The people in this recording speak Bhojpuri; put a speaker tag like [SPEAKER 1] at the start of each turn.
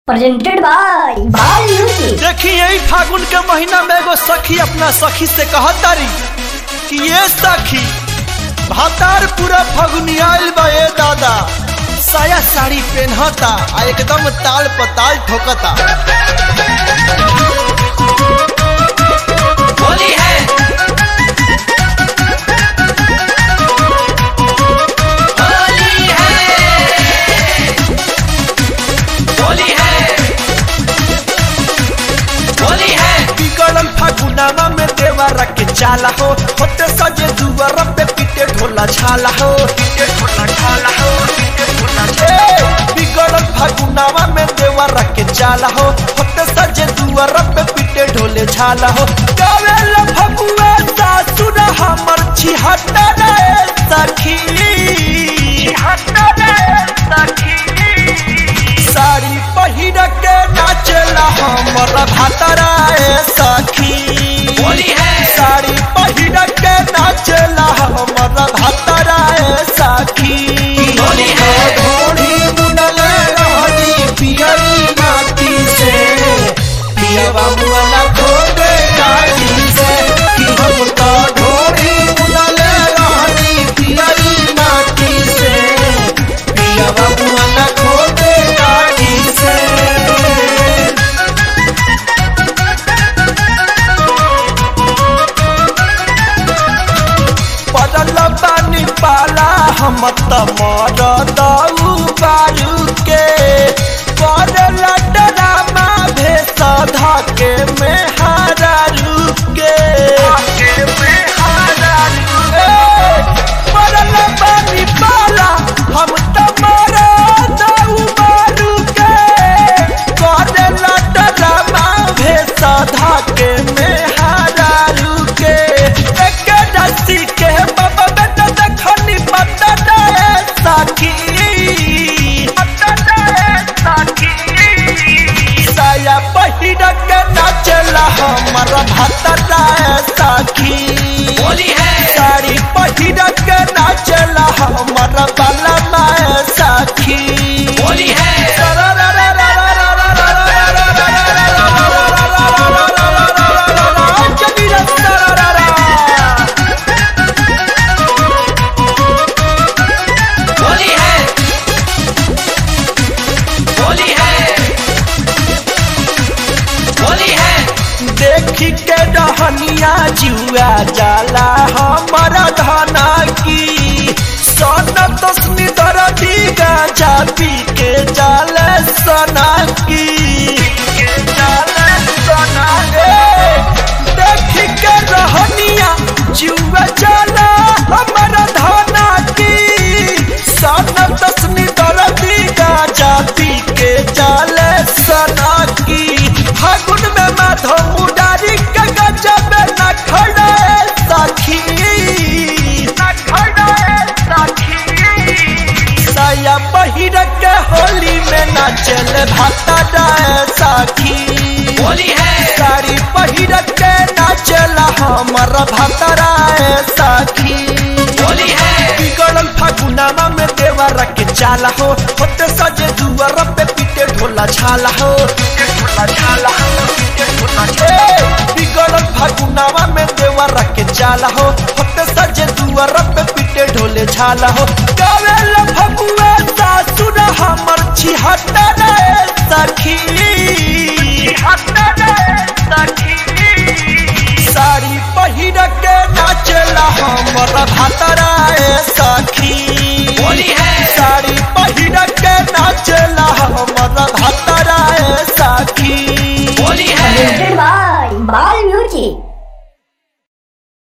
[SPEAKER 1] presented by Bal Music.
[SPEAKER 2] देखी यही फागुन के महीना में एगो सखी अपना सखी से कहतारी कि ये सखी भातार पूरा फगुनी आइल बा ए दादा साया साड़ी पहनता आ एकदम ताल पताल ठोकता
[SPEAKER 3] होली है होली है होली है होली है
[SPEAKER 2] बिगड़ल फागुनामा में देवारा के चाला हो होते सजे दुआर पे पीटे ढोला छाला हो पीटे ढोला छाला हो पीटे ढोला छाला हो। बिगड़ल फागुनामा में देवारा के चाला हो होते सजे दुआर पे पीटे ढोले छाला हो गावेल फगुआ सासुर हमर छिहत्ता रे सखी छिहत्ता रे सखी साड़ी पहिर के नाचला हमर भातरा ए सखी
[SPEAKER 3] होली है
[SPEAKER 2] साड़ी पहिर के नाचला हमर भातरा ए सखी
[SPEAKER 3] होली है।
[SPEAKER 2] ढोढ़ी बुनल रहनी पियरी माटी से पियवा मुअला खोदे काटी से कि हम तो ढोढ़ी बुनल रहनी पियरी माटी से पियवा मुअला खोदे काटी से पड़ल बानी पाला हम त मर दऊ बारू के पड़ल डरामा भेस धके में हारू के पड़ल बानी पाला हम त मर दऊ बारू के पड़ल डरामा भेस धके में हारू के एक रस्सी के बाबा बेटा देखनी पता दे सखी पता दे सखी साया पहिर के नाचला हमर भाता दे सखी
[SPEAKER 3] होली है
[SPEAKER 2] साड़ी पहिर के नाचला हमर बाला माए सखी
[SPEAKER 3] होली है होली है होली है होली है
[SPEAKER 2] देखी के रहनिया जुआ जाला हमर धना की सन तस्मी दरदी गांजा पी के जाल सना की देखी के रहनिया जुआ जाला हमर धना की सन तस्मी दरदी गांजा पी के जाल सना की फागुन में माधव मुरारी के गजब न खड़े सखी न खड़े सखी साया पहिर के होली में नाचल भाता डाए सखी
[SPEAKER 3] होली है
[SPEAKER 2] साड़ी पहिर के नाचल हमर भातराए सखी
[SPEAKER 3] होली है
[SPEAKER 2] बिगड़ल फागुनामा में देवरा के चाला हो होते सजे दुआर पे पीटे ढोला छाला हो पीटे ढोला छाला हो पीटे ढोला छाला बिगड़ल फागुनामा में देवरा के चाला हो होते सजे दुआर पे पीटे ढोले छाला हो गावेल फगुआ सासुर हमर छिहत्ता रे सखी